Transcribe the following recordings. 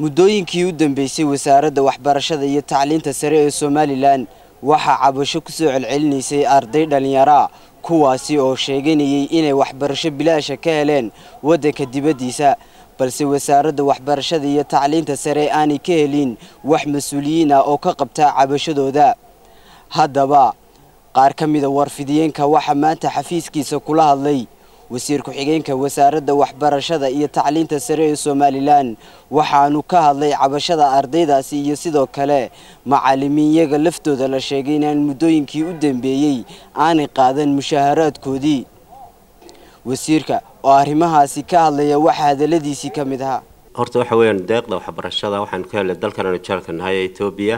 muddooyinkii u dambeysay wasaaradda waxbarashada iyo tacliinta sare ee somalilan waxaa cabasho ku soo celcelinaysay arday dhallinyara kuwaasi oo sheeganayay inay waxbarasho bilaasha ka heleen waddanka dibaddiisa balse wasaaradda waxbarashada iyo tacliinta sare aanay ka helin wax mas-uuliyiin ah oo ka qabta cabashadooda haddaba qaar ka mida warfidiyeenka waxaa maanta xafiiskiisa kula hadlay wasiir ku-xigeenka wasaaradda waxbarashada iyo tacliinta sare ee somalilan waxaanu ka hadlay cabashada ardaydaasi iyo sidoo kale macalimiinyaga laftooda la sheegay inaan muddooyinkii u dambeeyey aanay qaadan mushaaharaadkoodii wasiirka oo arrimahaasi ka hadlaya waxaa hadaladiisii ka mid ahaa horta waxa weeyaan deeqda waxbarashada waxaanu ka helnay dalkan aanu jeelka nahay ee etoobiya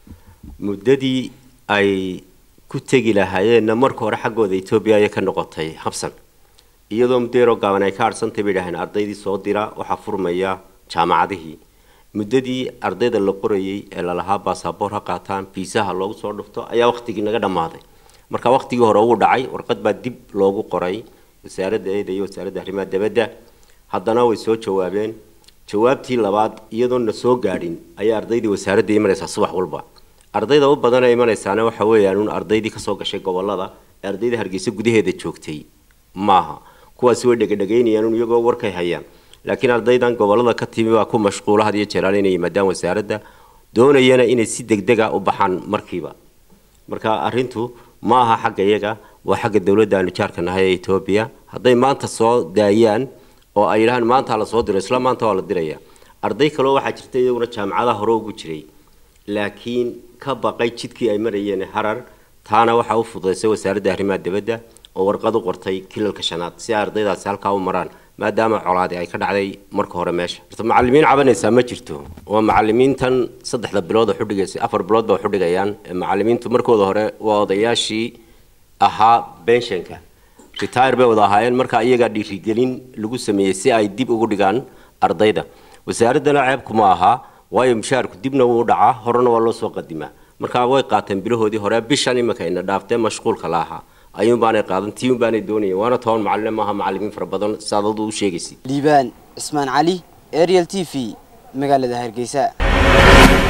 muddadii ay ku tegi lahaayeenna marka hore xaggooda etoobiya ayay ka noqotay habsan iyadoo muddeeroo gaaban ay ka adhsantay bay dhaheen ardaydii soo dira waxaa furmaya jaamacadihii muddadii ardayda la qorayay ee lalahaa baasaboor ha qaataan fiisaha loogu soo dhufto ayaa wakhtigii naga dhammaaday marka wakhtigii hore uu dhacay warqad baa dib loogu qoray wasaaradda eeda iyo wasaaradda arrimaha dibadda haddana way soo jawaabeen jawaabtii labaad iyadoon na soo gaadhin ayaa ardaydii wasaaradda imanaysaa subax walba ardayda u badan ee imanaysaana waxa weeyaan un ardaydii kasoo gashay gobolada ee ardayda hargeysa gudaheeda joogtay maaha kuwaasi way dhegadhegaynayaan un iyagoo warkay hayaan laakiin ardaydan gobolada ka timi baa ku mashquula had iyo jeeraal inay yimaadaan wasaaradda doonayana inay si degdega u baxaan markiiba marka arrintu ma aha xagga iyaga waa xagga dowladda aanu jaarka nahay ee etoobiya hadday maanta soo daayaan oo ay yidhahaan maanta la soo diro isla maanta waa la diraya arday kaleo waxaa jirta iyaguna jaamacadaha hore ugu jiray laakiin ka baqay jidkii ay marayeen harar taana waxaa u fududaysay wasaaradda arrimaha dibadda oo warqad u qortay kilalka shanaad si ay ardaydaasi halkaa u maraan maadaama colaadi ay ka dhacday marka hore meesha macalimiin cabanaysaa ma jirto waa macalimiintan saddexda bilood oo xudhigaysay afar bilood baa xudhigayaan macalimiintu markooda hore waa odayaashii ahaa benshanka retire bay wada ahaayeen marka iyagaa dhiirigelin lagu sameeyey si ay dib ugu dhigaan ardayda wasaaraddana ceebkuma ahaa waayo mushaharku dibna wuu dhacaa horena waa loo soo qadimaa marka way qaateen bilahoodii hore bishan iminka ina dhaaftee mashquulka la ahaa ayuun baanay qaadan tii un baanay doonayeen waana toban macalin maaha macalimiin fara badan saadadu u sheegaysa liibaan cismaan cali ariel t v magaalada hargeysa